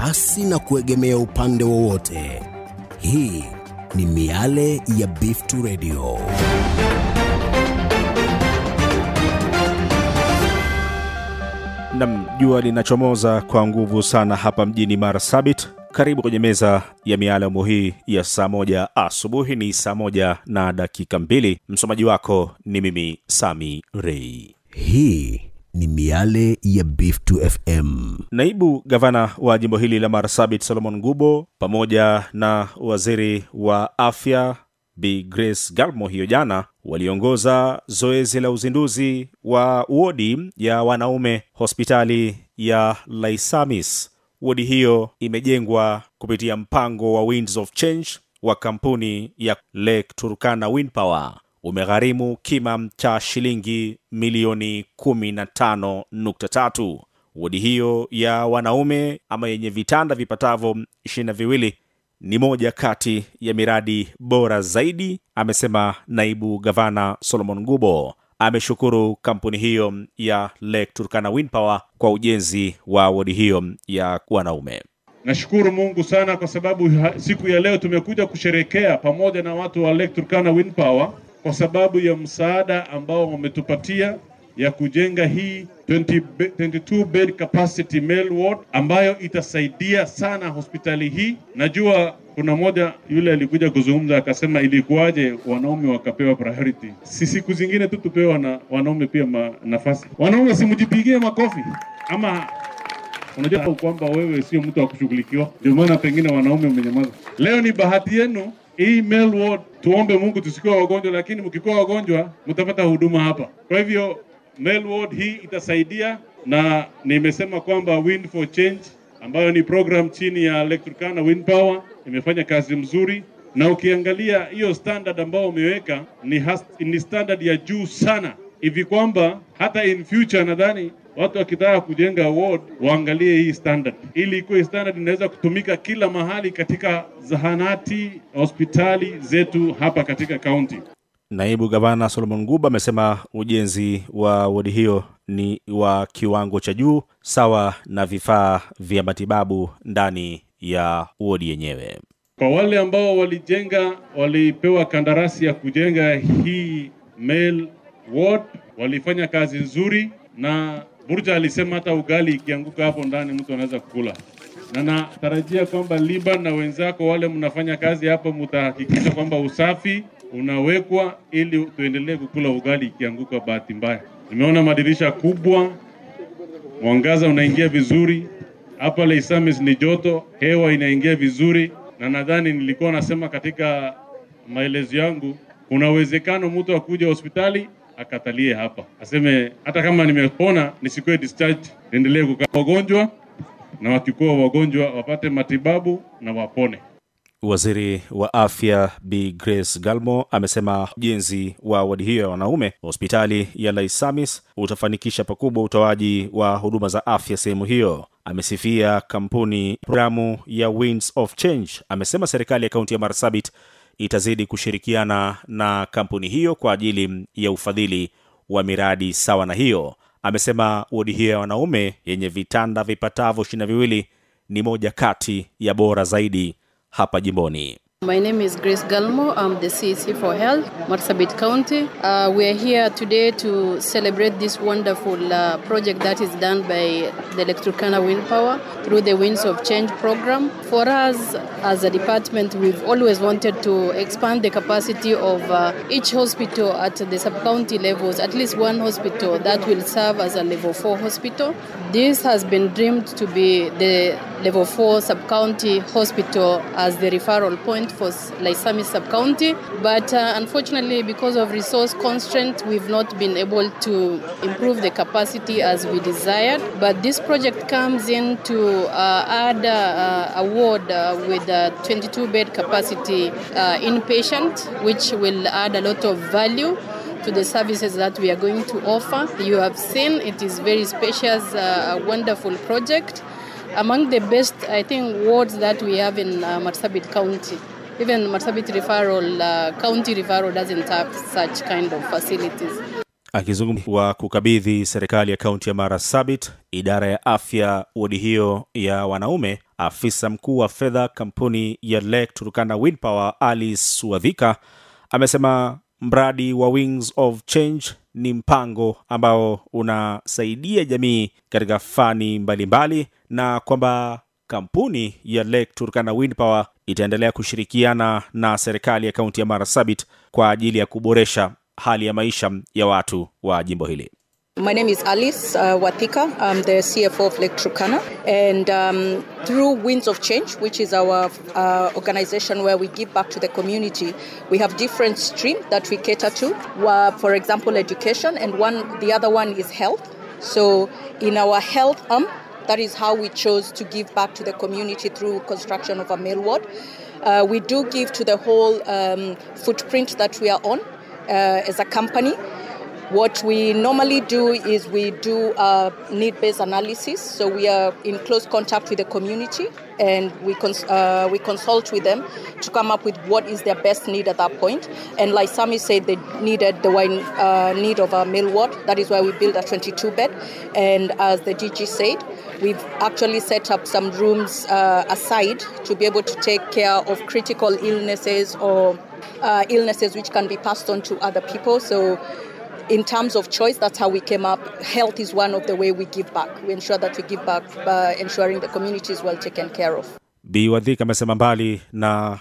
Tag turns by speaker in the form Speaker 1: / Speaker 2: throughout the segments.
Speaker 1: pasi na kuegemea upande wowote. Hii ni miale ya Biftu Radio.
Speaker 2: Nam, jua linachomoza kwa nguvu sana hapa mjini Marsabit. Karibu kwenye meza ya mialamu hii ya saa moja asubuhi. Ni saa moja na dakika mbili. Msomaji wako ni mimi Sami Rei.
Speaker 1: Hii ni miale ya Biftu FM.
Speaker 2: Naibu gavana wa jimbo hili la Marsabit Solomon Ngubo pamoja na waziri wa afya Bi Grace Galmo hiyo jana waliongoza zoezi la uzinduzi wa wodi ya wanaume hospitali ya Laisamis. Wodi hiyo imejengwa kupitia mpango wa Winds of Change wa kampuni ya Lake Turkana Wind Power. Umegharimu kima cha shilingi milioni 15.3. Wodi hiyo ya wanaume ama yenye vitanda vipatavyo ishirini na viwili ni moja kati ya miradi bora zaidi, amesema naibu gavana Solomon Ngubo. Ameshukuru kampuni hiyo ya Lake Turkana Wind Power kwa ujenzi wa wodi hiyo ya wanaume.
Speaker 3: Nashukuru Mungu sana kwa sababu ha- siku ya leo tumekuja kusherekea pamoja na watu wa Lake Turkana Wind Power kwa sababu ya msaada ambao wametupatia ya kujenga hii 20 be- 22 bed capacity male ward ambayo itasaidia sana hospitali hii. Najua kuna moja yule alikuja kuzungumza akasema, ilikuwaje wanaume wakapewa priority? Si siku zingine tu tupewa na wanaume pia ma, nafasi. Wanaume simjipigie makofi ama unajua kwamba wewe sio mtu wa kushughulikiwa, ndio maana pengine wanaume mmenyamaza. Leo ni bahati yenu hii male ward, tuombe Mungu tusikuwa wagonjwa, lakini mkikuwa wagonjwa mtapata huduma hapa. Kwa hivyo male ward hii itasaidia, na nimesema kwamba Wind for Change ambayo ni program chini ya Lake Turkana Wind Power imefanya kazi mzuri, na ukiangalia hiyo standard ambao umeweka ni, has- ni standard ya juu sana hivi kwamba hata in future nadhani watu wakitaka kujenga ward waangalie hii standard, ili ikuwe standard inaweza kutumika kila mahali katika zahanati, hospitali zetu hapa katika kaunti.
Speaker 2: Naibu gavana Solomon Nguba amesema ujenzi wa wodi hiyo ni wa kiwango cha juu sawa na vifaa vya matibabu ndani ya wodi yenyewe.
Speaker 3: Kwa wale ambao walijenga, walipewa kandarasi ya kujenga hii male ward, walifanya kazi nzuri, na Burja alisema hata ugali ikianguka hapo ndani mtu anaweza kukula, na natarajia kwamba Liban na wenzako wale mnafanya kazi hapo, mtahakikisha kwamba usafi unawekwa ili tuendelee kukula ugali ikianguka bahati mbaya. Nimeona madirisha kubwa, mwangaza unaingia vizuri hapa Leisamis ni joto, hewa inaingia vizuri, na nadhani nilikuwa nasema katika maelezo yangu, kuna uwezekano mtu akuja hospitali akatalie hapa, aseme hata kama nimepona nisikuwe discharge, niendelee kukaa wagonjwa, na wakikuwa wagonjwa wapate matibabu na wapone.
Speaker 2: Waziri wa afya Bi Grace Galmo amesema ujenzi wa wadi hiyo ya wanaume hospitali ya Laisamis utafanikisha pakubwa utoaji wa huduma za afya sehemu hiyo. Amesifia kampuni programu ya Winds of Change. Amesema serikali ya kaunti ya Marsabit itazidi kushirikiana na kampuni hiyo kwa ajili ya ufadhili wa miradi sawa na hiyo. Amesema wodi hiyo ya wanaume yenye vitanda vipatavyo ishirini na viwili ni moja kati ya bora zaidi hapa jimboni.
Speaker 4: My name is Grace Galmo. I'm the CEC for Health, Marsabit County. Uh, we are here today to celebrate this wonderful uh, project that is done by the Electricana Wind Power through the Winds of Change program. For us as a department, we've always wanted to expand the capacity of uh, each hospital at the sub-county levels, at least one hospital that will serve as a level 4 hospital. This has been dreamed to be the level 4 sub-county hospital as the referral point for Laisami sub-county. But uh, unfortunately, because of resource constraint, we've not been able to improve the capacity as we desired. But this project comes in to uh, add uh, a ward uh, with a 22-bed capacity uh, inpatient, which will add a lot of value to the services that we are going to offer. You have seen it is very spacious, uh, a wonderful project. Among the best, I think, wards that we have in uh, Marsabit County. Even Marsabit referral, uh, county referral doesn't have such kind of facilities.
Speaker 2: Akizungumza wa kukabidhi serikali ya kaunti ya Marsabit idara ya afya wodi hiyo ya wanaume, afisa mkuu wa fedha kampuni ya Lake Turkana Wind Power Alice Wadhika amesema mradi wa Wings of Change ni mpango ambao unasaidia jamii katika fani mbalimbali mbali, na kwamba kampuni ya Lake Turkana Wind Power itaendelea kushirikiana na serikali ya kaunti ya Marsabit kwa ajili ya kuboresha hali ya maisha ya watu wa jimbo hili.
Speaker 5: My name is Alice uh, Wathika. I'm the CFO of Lake Turkana. And um, through Winds of Change, which is our uh, organization where we give back to the community, we have different streams that we cater to. Uh, for example, education, and one the other one is health. So in our health arm, that is how we chose to give back to the community through construction of a mail ward. Uh, we do give to the whole um, footprint that we are on uh, as a company. What we normally do is we do a need-based analysis. So we are in close contact with the community, and we cons- uh, we consult with them to come up with what is their best need at that point. And like Sami said, they needed the wine, uh, need of a meal ward. That is why we built a 22 bed. And as the DG said, we've actually set up some rooms uh, aside to be able to take care of critical illnesses or uh, illnesses which can be passed on to other people. So in terms of choice, that's how we came up. Health is one of the way we give back. We ensure that we give back by ensuring the community is well taken care of.
Speaker 2: Bi Wadhika amesema mbali na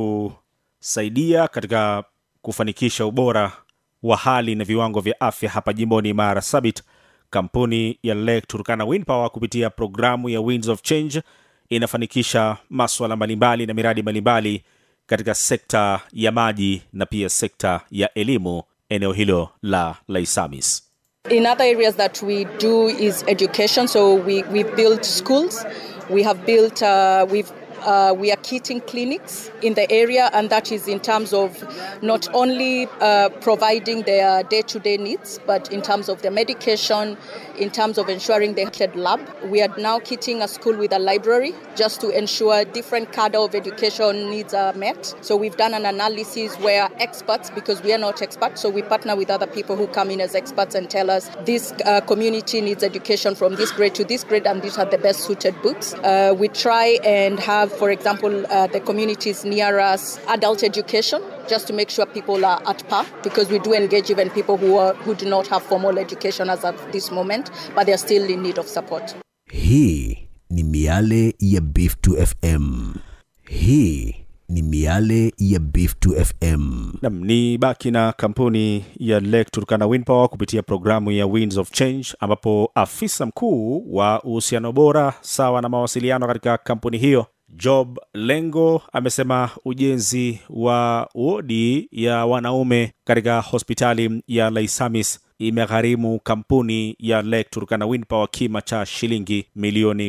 Speaker 2: kusaidia katika kufanikisha ubora wa hali na viwango vya afya hapa jimboni Marsabit, kampuni ya Lake Turkana Wind Power kupitia programu ya Winds of Change inafanikisha maswala mbalimbali na miradi mbalimbali katika sekta ya maji na pia sekta ya elimu eneo hilo la Laisamis.
Speaker 5: In other areas that we do is education. So we, we've built schools, we have built, uh, we've uh, we are kitting clinics in the area, and that is in terms of not only uh, providing their day to day needs, but in terms of their medication, in terms of ensuring they had lab. We are now kitting a school with a library just to ensure different cadre of education needs are met. So we've done an analysis where experts, because we are not experts, so we partner with other people who come in as experts and tell us this uh, community needs education from this grade to this grade, and these are the best suited books. Uh, we try and have, for example, uh, the communities near us adult education just to make sure people are at par because we do engage even people who, are, who do not have formal education as of this moment but they're still in need of support
Speaker 1: hii ni miale ya beef 2 fm hii ni miale ya beef 2 fm
Speaker 2: Nam ni baki na kampuni ya Lake Turkana Wind Power kupitia programu ya Winds of Change, ambapo afisa mkuu wa uhusiano bora sawa na mawasiliano katika kampuni hiyo Job Lengo amesema ujenzi wa wodi ya wanaume katika hospitali ya Laisamis imegharimu kampuni ya Lake Turkana Wind Power kima cha shilingi milioni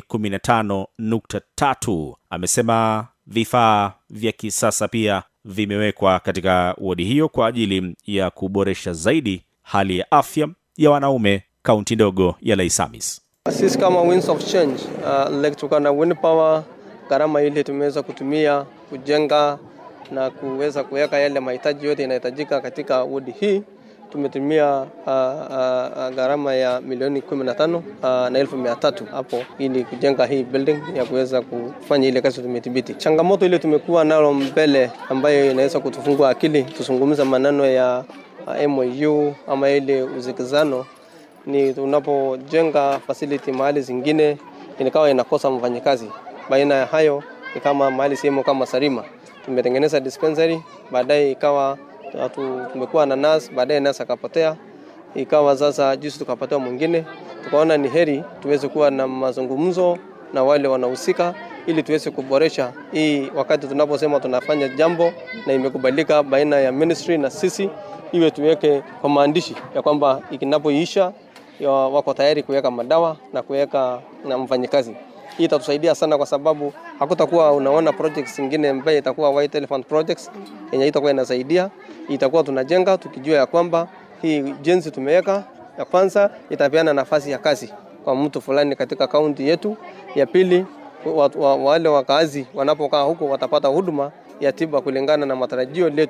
Speaker 2: 15.3. Amesema vifaa vya kisasa pia vimewekwa katika wodi hiyo kwa ajili ya kuboresha zaidi hali ya afya ya wanaume kaunti ndogo ya Laisamis.
Speaker 6: Sisi kama Winds of Change, uh, Lake Turkana Wind Power, gharama ile tumeweza kutumia kujenga na kuweza kuweka yale mahitaji yote inahitajika katika wodi hii tumetumia uh, uh, gharama ya milioni 15 uh, na elfu mia tatu hapo ili kujenga hii building ya kuweza kufanya ile kazi tumethibiti. Changamoto ile tumekuwa nalo mbele ambayo inaweza kutufungua akili tuzungumza maneno ya uh, MOU ama ile uzikizano ni tunapojenga facility mahali zingine inakawa inakosa mfanyikazi. Baina ya hayo ni kama mahali sehemu kama Sarima tumetengeneza dispensary, baadaye ikawa tu, tumekuwa na nurse, baadaye nurse akapotea, ikawa sasa juzi tukapatiwa mwingine. Tukaona ni heri tuweze kuwa na mazungumzo na wale wanahusika ili tuweze kuboresha hii, wakati tunaposema tunafanya jambo na imekubalika baina ya ministry na sisi, iwe tuweke kwa maandishi ya kwamba ikinapoisha ya wako tayari kuweka madawa na kuweka na mfanyikazi. Hii itatusaidia sana kwa sababu hakutakuwa unaona projects zingine ambaye itakuwa white elephant projects yenye itakuwa inasaidia. Itakuwa tunajenga tukijua ya kwamba hii jenzi tumeweka ya kwanza itapeana nafasi ya kazi kwa mtu fulani katika kaunti yetu. Ya pili wa, wa, wale wakaazi wanapokaa huko watapata huduma ya tiba kulingana na matarajio letu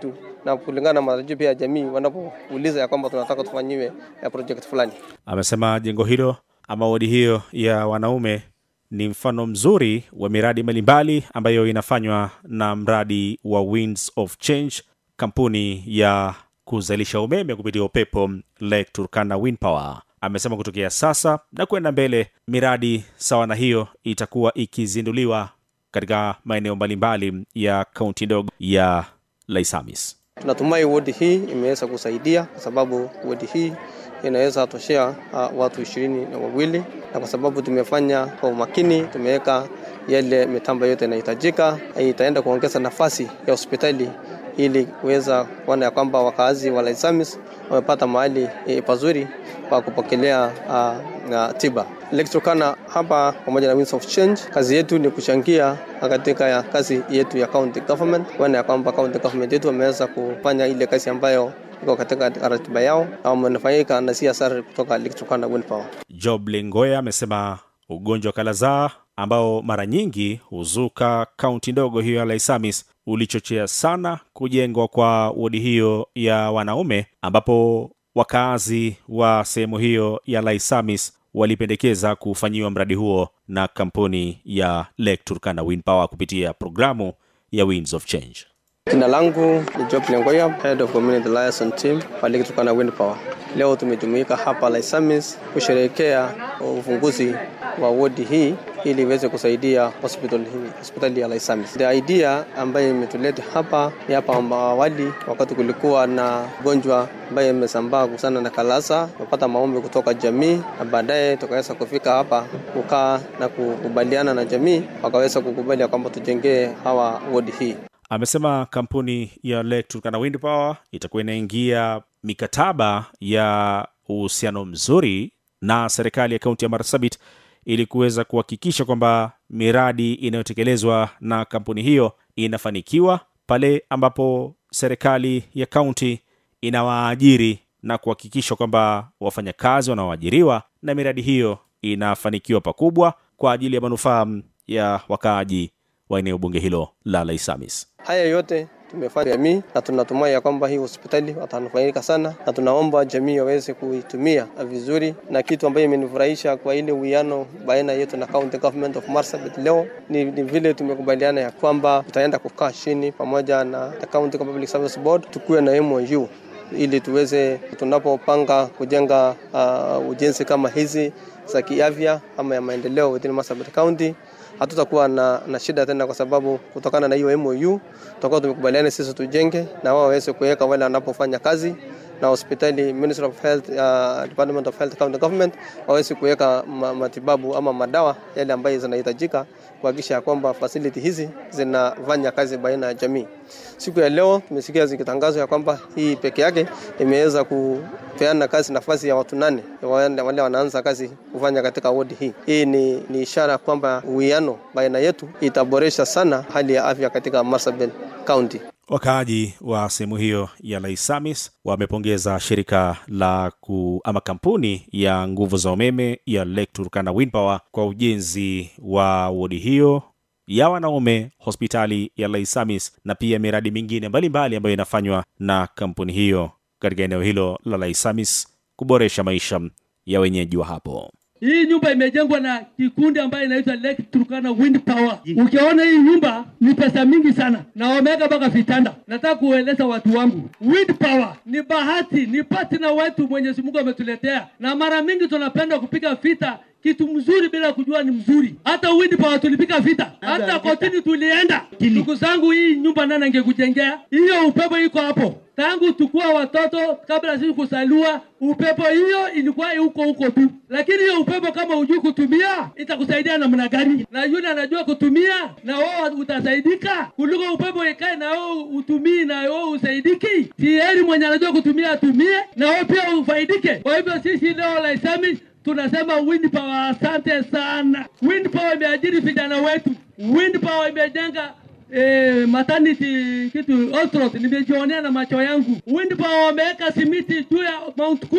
Speaker 6: na kulingana na matarajio pia ya jamii wanapouliza ya kwamba tunataka tufanyiwe ya project fulani.
Speaker 2: Amesema jengo hilo ama wodi hiyo ya wanaume ni mfano mzuri wa miradi mbalimbali ambayo inafanywa na mradi wa Winds of Change, kampuni ya kuzalisha umeme kupitia upepo Lake Turkana Wind Power. Amesema kutokea sasa na kwenda mbele, miradi sawa na hiyo itakuwa ikizinduliwa katika maeneo mbalimbali ya kaunti ndogo ya Laisamis.
Speaker 6: Tunatumai wodi hii imeweza kusaidia kwa sababu wodi hii inaweza toshea uh, watu ishirini na wawili, na kwa sababu tumefanya kwa umakini, tumeweka yale mitambo yote inahitajika, itaenda kuongeza nafasi ya hospitali ili kuweza kuona ya kwamba wakaazi wa Laisamis wamepata mahali e, pazuri pa kupokelea uh, uh, tiba. Electrocana hapa pamoja na Winds of Change, kazi yetu ni kuchangia katika ya kazi yetu ya county government, kuona ya kwamba county government yetu wameweza kufanya ile kazi ambayo iko katika ratiba yao na wamenufaika na CSR kutoka Electrocana Wind Power.
Speaker 2: Job Lengoya amesema ugonjwa wa kalazaa ambao mara nyingi huzuka kaunti ndogo hiyo ya Laisamis ulichochea sana kujengwa kwa wodi hiyo ya wanaume, ambapo wakaazi wa sehemu hiyo ya Laisamis walipendekeza kufanyiwa mradi huo na kampuni ya Lake Turkana Wind Power kupitia programu ya Winds of Change.
Speaker 6: Jina langu ni Job Lengoya, Head of Community Liaison Team wa Lake Turkana Wind Power. Leo tumejumuika hapa Laisamis kusherehekea ufunguzi wa wodi hii ili iweze kusaidia hospital hii, hospitali ya Laisamis. The idea ambayo imetuleta hapa ni hapa awali, wakati kulikuwa na ugonjwa ambaye imesambaa sana na kalasa, tumepata maombi kutoka jamii na baadaye tukaweza kufika hapa kukaa na kukubaliana na jamii, wakaweza kukubali ya kwamba tujengee hawa wodi hii.
Speaker 2: Amesema kampuni ya Lake Turkana Wind Power itakuwa inaingia mikataba ya uhusiano mzuri na serikali ya kaunti ya Marsabit ili kuweza kuhakikisha kwamba miradi inayotekelezwa na kampuni hiyo inafanikiwa pale ambapo serikali ya kaunti inawaajiri na kuhakikisha kwamba wafanyakazi wanaoajiriwa na miradi hiyo inafanikiwa pakubwa kwa ajili ya manufaa ya wakaaji wa eneo bunge hilo la Laisamis.
Speaker 6: Haya yote tumefanya jamii na tunatumai ya kwamba hii hospitali watanufaika sana, na tunaomba jamii waweze kuitumia vizuri. Na kitu ambayo imenifurahisha kwa ile uwiano baina yetu na county government of Marsabit leo ni, ni vile tumekubaliana ya kwamba tutaenda kukaa chini pamoja na the county public service board tukuwe na MOU ili tuweze tunapopanga kujenga uh, ujenzi kama hizi za kiafya ama ya maendeleo within Marsabit County hatutakuwa na, na shida tena, kwa sababu kutokana na hiyo MOU tutakuwa tumekubaliana sisi tujenge na wao waweze kuweka wale wanapofanya kazi na hospitali Ministry of Health, uh, Department of Health County Government waweze kuweka ma, matibabu ama madawa yale ambayo zinahitajika kuhakikisha ya kwamba facility hizi zinafanya kazi baina ya jamii. Siku ya leo tumesikia zikitangazwa ya kwamba hii peke yake imeweza kupeana kazi nafasi ya watu nane wale wanaanza kazi kufanya katika wodi hii. Hii ni, ni ishara kwamba uwiano baina yetu itaboresha sana hali ya afya katika Marsabit County.
Speaker 2: Wakaaji wa sehemu hiyo ya Laisamis wamepongeza shirika la ku, ama kampuni ya nguvu za umeme ya Lake Turkana Wind Power kwa ujenzi wa wodi hiyo ya wanaume, hospitali ya Laisamis na pia miradi mingine mbalimbali ambayo inafanywa na kampuni hiyo katika eneo hilo la Laisamis kuboresha maisha ya wenyeji wa hapo.
Speaker 7: Hii nyumba imejengwa na kikundi ambayo inaitwa Lake Turkana Wind Power. Ukiona hii nyumba ni pesa mingi sana, na wameweka mpaka vitanda. Nataka kueleza watu wangu, wind power ni bahati, ni partner wetu Mwenyezi Mungu ametuletea, na mara mingi tunapenda kupiga vita kitu mzuri bila kujua ni mzuri. Hata wind power tulipiga vita, hata kotini tulienda. Ndugu zangu, hii nyumba nani angekujengea? Hiyo upepo iko hapo tangu tukua watoto, kabla sisi kusaliwa, upepo hiyo ilikuwa huko huko tu, lakini hiyo upepo kama hujui kutumia itakusaidia namna gani? Na yule anajua kutumia na wewe utasaidika, kuliko upepo ikae na wewe utumii na wewe usaidiki. Si heri mwenye anajua kutumia atumie na wewe pia ufaidike. Kwa hivyo sisi leo Laisamis tunasema wind power, asante sana. Wind power imeajiri vijana wetu, wind power imejenga eh, maternity kitu Ostrot nimejionea na macho yangu. Wind power wameweka simiti juu ya Mount Kula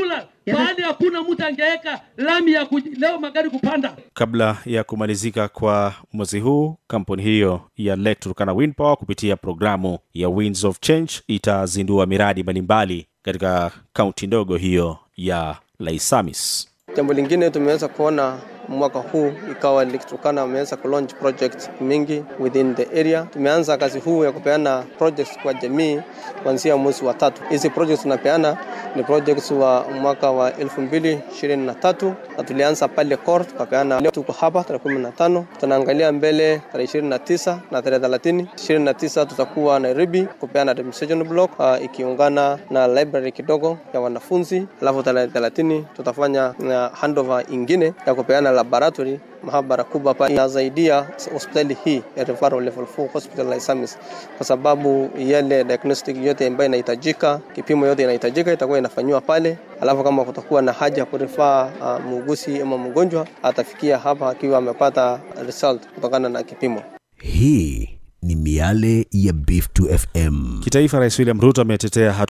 Speaker 7: pahali hakuna mtu angeweka lami ya kuj- leo magari kupanda.
Speaker 2: Kabla ya kumalizika kwa mwezi huu, kampuni hiyo ya Lake Turkana Wind Power kupitia programu ya Winds of Change itazindua miradi mbalimbali katika kaunti ndogo hiyo ya Laisamis.
Speaker 6: Jambo lingine tumeweza kuona mwaka huu ikawa Lake Turkana wameweza kulaunch project mingi within the area. Tumeanza kazi huu ya kupeana projects kwa jamii kuanzia mwezi wa tatu. Hizi projects tunapeana ni projects wa mwaka wa 2023 na tulianza pale Kor tukapeana. Leo tuko hapa tarehe 15, tunaangalia mbele tarehe 29 na tarehe 30. 29 tutakuwa Nairobi kupeana administration block uh, ikiungana na library kidogo ya wanafunzi, alafu tarehe 30 tutafanya uh, handover ingine ya kupeana laboratory mahabara kubwa hapa inasaidia hospitali hii ya referral level 4 hospital la Isamis kwa sababu yale diagnostic yote ambayo inahitajika, kipimo yote inahitajika itakuwa inafanywa pale, alafu kama kutakuwa na haja ya kurifaa uh, muuguzi ama mgonjwa atafikia hapa akiwa amepata result kutokana na kipimo.
Speaker 1: Hii ni miale ya Beef 2 FM.
Speaker 2: Kitaifa, Rais William Ruto ametetea